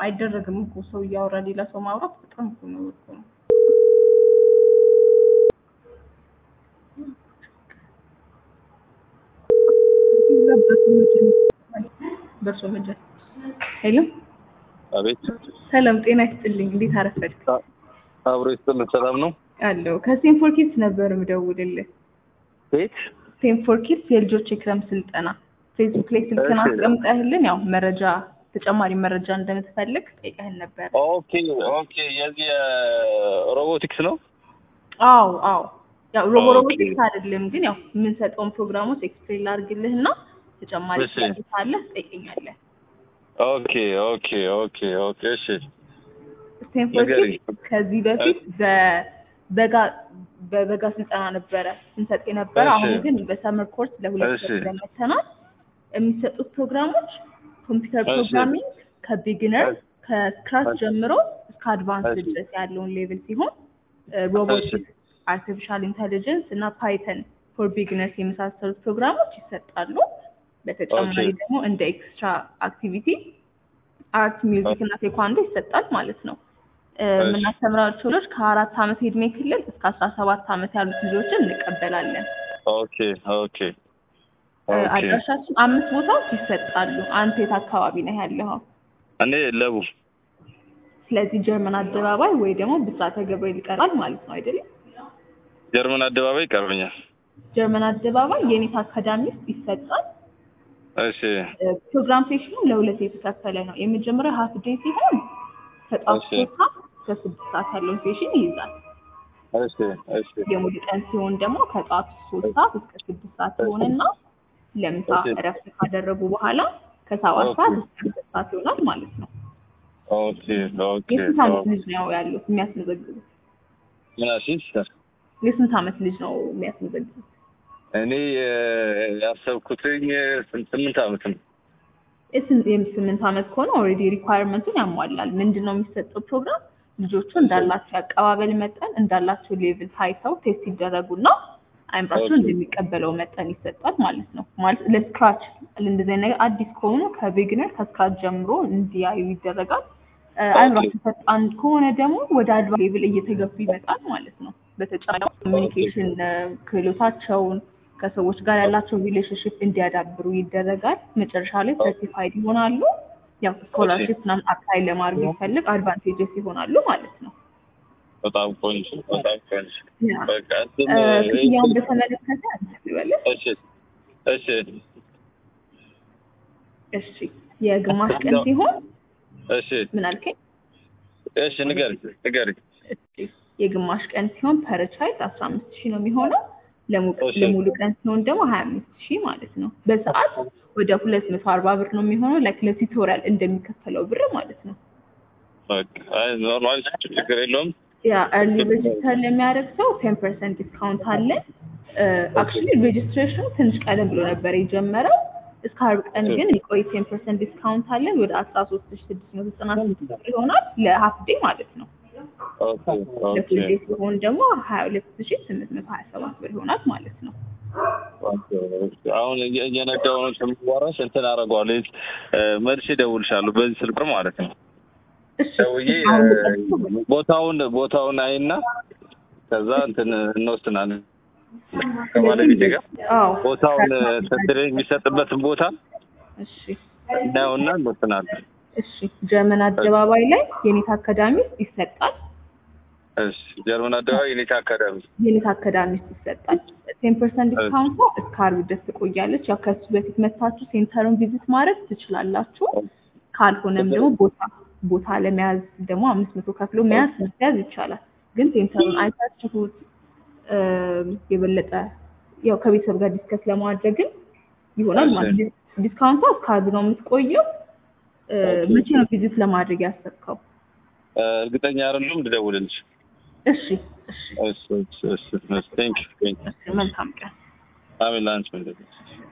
አይደረግም እኮ ሰው እያወራ ሌላ ሰው ማውራት በጣም እኮ ነው እኮ ነው። በእርሶ መጀል ሄሎ አቤት ሰላም ጤና ይስጥልኝ። እንዴት አረፈድክ? አብሮ ይስጥልን። ሰላም ነው? አለው ከሴንፎር ኪድስ ነበር የምደውልልህ። ቤት ሴንፎር ኪድስ የልጆች የክረምት ስልጠና ፌስቡክ ላይ ስልክን እሺ። አስቀምጠህልን ያው መረጃ ተጨማሪ መረጃ እንደምትፈልግ ጠይቀህን ነበር። ኦኬ ኦኬ። የዚህ ሮቦቲክስ ነው? አዎ አዎ ያው ሮቦ ኦኬ። ሮቦቲክስ አይደለም ግን ያው የምንሰጠውን ፕሮግራሞች ኤክስፕሌን ላድርግልህ እና ተጨማሪ እሺ። ጥያቄ ካለህ ትጠይቀኛለህ። ኦኬ ኦኬ ኦኬ ኦኬ። እሺ ስቴንፎርድ ንገሪኝ። ከዚህ በፊት በበጋ በበጋ ስልጠና ነበረ ስንሰጥ የነበረ። እሺ። አሁን ግን በሰመር ኮርስ ለሁለት እሺ። ወር ለመተናል። የሚሰጡት ፕሮግራሞች ኮምፒውተር እሺ። ፕሮግራሚንግ ከቢግነር እሺ። ከስክራች እሺ። ጀምሮ እስከ አድቫንስ እሺ። ድረስ ያለውን ሌቭል ሲሆን ሮቦቲክስ፣ አርቲፊሻል ኢንተሊጀንስ እና ፓይተን ፎር ቢግነርስ የመሳሰሉት ፕሮግራሞች ይሰጣሉ። በተጨማሪ ኦኬ። ደግሞ እንደ ኤክስትራ አክቲቪቲ አርት፣ ሚውዚክ እና ቴኳንዶ ይሰጣል ማለት ነው። እ፣ እሺ። የምናስተምራቸው ልጆች ከአራት ዓመት የዕድሜ ክልል እስከ አስራ ሰባት ዓመት ያሉት ልጆችን እንቀበላለን። ኦኬ ኦኬ እ፣ ኦኬ። አድራሻችን አምስት ቦታዎች ይሰጣሉ። አንተ የት አካባቢ ነህ ያለኸው? እኔ ለቡ ስለዚህ ጀርመን አደባባይ ወይ ደግሞ ብስራተ ገብርኤል ይቀርባል ማለት ነው አይደለም? ጀርመን አደባባይ ይቀርበኛል። ጀርመን አደባባይ የኔታ አካዳሚ ውስጥ ይሰጣል። እሺ እ፣ ፕሮግራም ሴሽኑ ለሁለት የተከፈለ ነው። የመጀመሪያው ሀፍ ዴይ ሲሆን ከጠዋት እሺ። ሶስት ሰዓት እስከ ስድስት ሰዓት ያለውን ሴሽን ይይዛል። እሺ እሺ የሙሉ ቀን ሲሆን ደግሞ ከጠዋት ሶስት ሰዓት እስከ ስድስት ሰዓት ሲሆንና ለምሳ እሺ። እረፍት ካደረጉ በኋላ ከሰባት ኦኬ። ሰዓት እስከ ስድስት ሰዓት ይሆናል ማለት ነው። ኦኬ ኦኬ የስንት ዓመት ኦኬ። ልጅ ነው ያሉት የሚያስመዘግቡት? ምን አልሽኝ? የስንት ዓመት ልጅ ነው የሚያስመዘግቡት? እኔ እ፣ ያሰብኩትኝ ስንት ስምንት ዓመት ነው። የስንት የስምንት ዓመት ከሆነ ኦልሬዲ ሪኳየርመንቱን ያሟላል። ምንድን ነው የሚሰጠው ፕሮግራም ልጆቹ እንዳላቸው የአቀባበል መጠን እንዳላቸው ሌቭል ታይተው ቴስት ይደረጉና አይምራቸው ኦኬ። እንደሚቀበለው መጠን ይሰጣል ማለት ነው። ማለት ለስክራች እንደዚህ አይነት ነገር አዲስ ከሆኑ ከቢግነር ከስክራች ጀምሮ እንዲያዩ ይደረጋል። እ፣ አይምራቸው ፈጣን ከሆነ ደግሞ ወደ አድቫ ሌቭል እየተገፉ ይመጣል ማለት ነው። በተጨማሪ ኮሚኒኬሽን ክህሎታቸውን ከሰዎች ጋር ያላቸው ሪሌሽንሽፕ እንዲያዳብሩ ይደረጋል። መጨረሻ ላይ ሰርቲፋይድ ይሆናሉ። ያው ስኮላርሽፕ ምናምን አፕላይ ለማድረግ የሚፈልግ አድቫንቴጀስ ይሆናሉ ማለት ነው። በጣም ቆንጆ በጣም ቆንጆ። ያ። በቃ እንትን እ፣ እ፣ ክፍያውን በተመለከተ ልበልህ? እሺ እሺ እሺ የግማሽ ቀን ሲሆን እሺ ምን አልከኝ? እሺ ንገሪኝ ንገሪኝ። እሺ የግማሽ ቀን ሲሆን ፐር ቻይልድ አስራ አምስት ሺህ ነው የሚሆነው። ለሙ- እሺ። ለሙሉ ቀን ሲሆን ደግሞ ሀያ አምስት ሺህ ማለት ነው። በሰዓት ወደ ሁለት መቶ አርባ ብር ነው የሚሆነው። ላይክ ለቱቶሪያል እንደሚከፈለው ብር ማለት ነው። በቃ አይ ኖርማል ችግር የለውም። ያ ኤርሊ ሬጅስተር ለሚያደርግ ሰው ቴን ፐርሰንት ዲስካውንት አለን። አክቹሊ ሬጅስትሬሽኑ ትንሽ ቀደም ብሎ ነበር የጀመረው። እስከ አርብ ቀን ግን የቆይ ቴን ፐርሰንት ዲስካውንት አለን። ወደ አስራ ሶስት ሺ ስድስት መቶ ዘጠና ስድስት ብር ይሆናል ለሀፍ ዴይ ማለት ነው። ኦኬ ኦኬ ለፉል ዴይ ሲሆን ደግሞ ሀያ ሁለት ሺ ስምንት መቶ ሀያ ሰባት ብር ይሆናል ማለት ነው። ኦኬ። አሁን እየ- እየነዳሁ ነው ስምዋራሽ እንትን አደርገዋለሁ እ፣ መልሼ እደውልልሻለሁ በዚህ ስልክ ማለት ነው። እሺ ደውዬ አሁን እ፣ ልቀጥል? ቦታውን ቦታውን አይና ከዛ እንትን እንወስናለን ከባለቤቴ ጋር አዎ ቦታውን ትሬኒንግ የሚሰጥበትን ቦታ እሺ እናየውና እንወስናለን። እሺ ጀርመን አደባባይ ላይ የኔታ አካዳሚ ውስጥ ይሰጣል። እሺ ጀርመን አደባባይ የኔታ አካዳሚ የኔታ አካዳሚ ውስጥ ይሰጣል። ቴን ፐርሰንት ዲስካውንት እስከ ዓርብ ድረስ ትቆያለች። ያው ከሱ በፊት መታችሁ ሴንተሩን ቪዚት ማድረግ ትችላላችሁ። ካልሆነም ደግሞ ቦታ ቦታ ለመያዝ ደግሞ አምስት መቶ ከፍሎ መያዝ መያዝ ይቻላል። ግን ሴንተሩን አይታችሁት እም፣ የበለጠ ያው ከቤተሰብ ጋር ዲስከስ ለማድረግም ይሆናል እሺ። ማለት ነው። ዲስካውንቷ እስከ ዓርብ ነው የምትቆየው። እ፣ ኦኬ። መቼ ነው ቪዚት ለማድረግ ያሰብከው? እ፣ እርግጠኛ አይደለሁም ልደውልልሽ። እሺ እሺ እሺ እሺ እሺ ቴንክ ዩ ቴንክ ዩ እሺ መልካም ቀን። አሜን ላንቺ